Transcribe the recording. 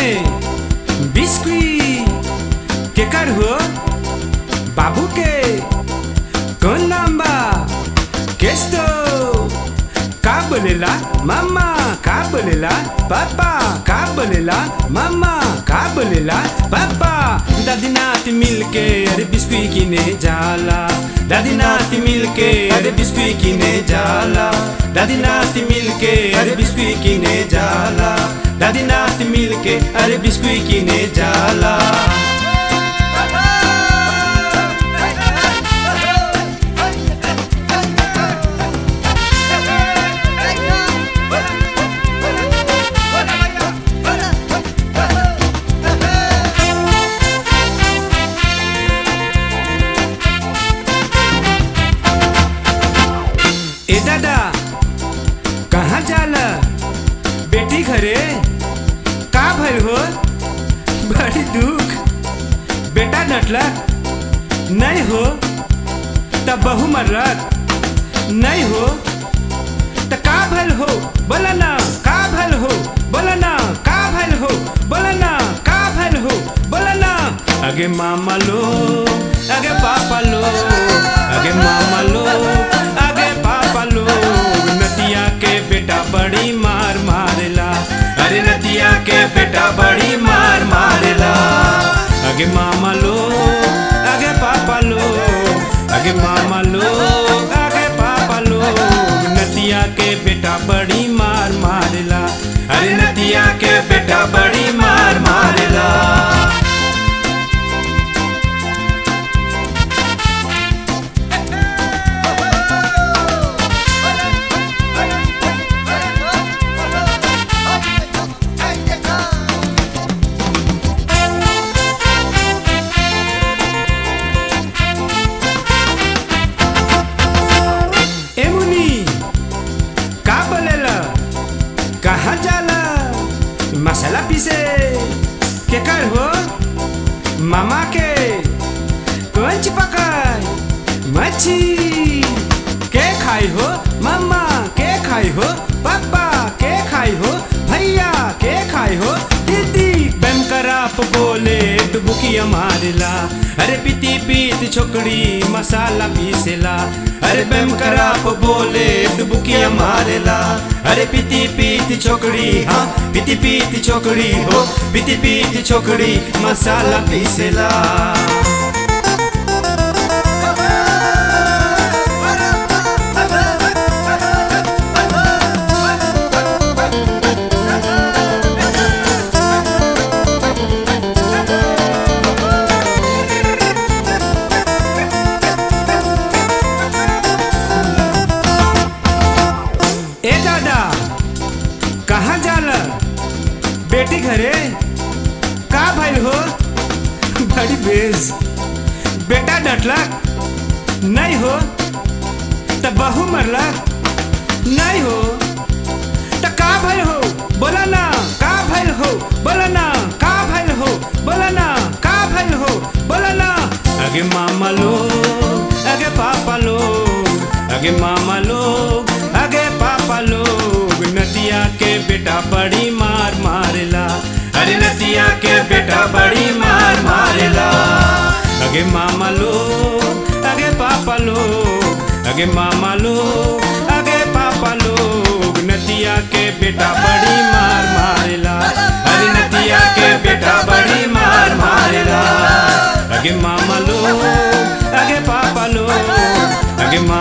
में बिस्कुट केकर हो बाबू के कौन नाम बा केस्तो का बोलेला मामा का बोलेला पापा का बोलेला मामा का बोलेला पापा दादी नाती मिलके अरे बिस्कुट किने जाला दादी नाती मिलके अरे बिस्कुट किने जाला दादी नाती मिलके अरे बिस्कुट किने जाला दादी नाती मिलके अरे बिस्कुट किने जाला ए दादा कहाँ जाला बेटी घरे का भइल हो बड़ी दुख बेटा डटला नहीं हो तब बहू मर्रत नहीं हो त का भइल हो बोला ना का भइल हो बोला ना का भइल हो बोला ना का भइल हो बोला ना अगे मामा लो अगे पापा लो अगे मामा लो अगे पापा लो नतिया के बेटा बड़ी मार मारेला अरे नतिया के बेटा बड़ी मार मारेला अगे मामा लो अगे पापा लो अगे मामा लो अगे पापा लो नतिया के बेटा बड़ी मार मारेला अरे नतिया के बेटा बड़ी मार मारेला ए मुनी का बोलेला कहाँ जाला मसाला पीसे के कर हो मामा के कौन चिपकाय मच्छी के खाई हो मामा के खाई हो पापा के खाई हो भैया के खाई हो दीदी बेम कराप बोले डुबुकिया मारेला अरे पीती पीत छोकड़ी मसाला पीसेला अरे बेम कराप बोले डुबुकिया मारेला अरे पीती पीत छोकड़ी हाँ पीती पीत छोकड़ी हो पीती पीत छोकड़ी मसाला पीसेला ए दादा कहाँ जाला बेटी घरे का भइल हो बड़ी बेज बेटा डटलक नहीं हो त बहू मरलक नहीं हो त का भइल हो बोला ना का भइल हो बोला ना का भइल हो बोला ना का भइल हो बोला ना अगे मामा लो अगे पापा लो अगे मामा लो अगे पापा लोग नदिया के बेटा बड़ी मार मारेला अरे नदिया के बेटा बड़ी मार मारेला अगे मामा लो अगे पापा लो अगे मामा लो अगे पापा लोग नदिया के बेटा बड़ी मार मारेला अरे नदिया के बेटा बड़ी मार मारेला अगे मामा लो अगे पापा लो अगे मामा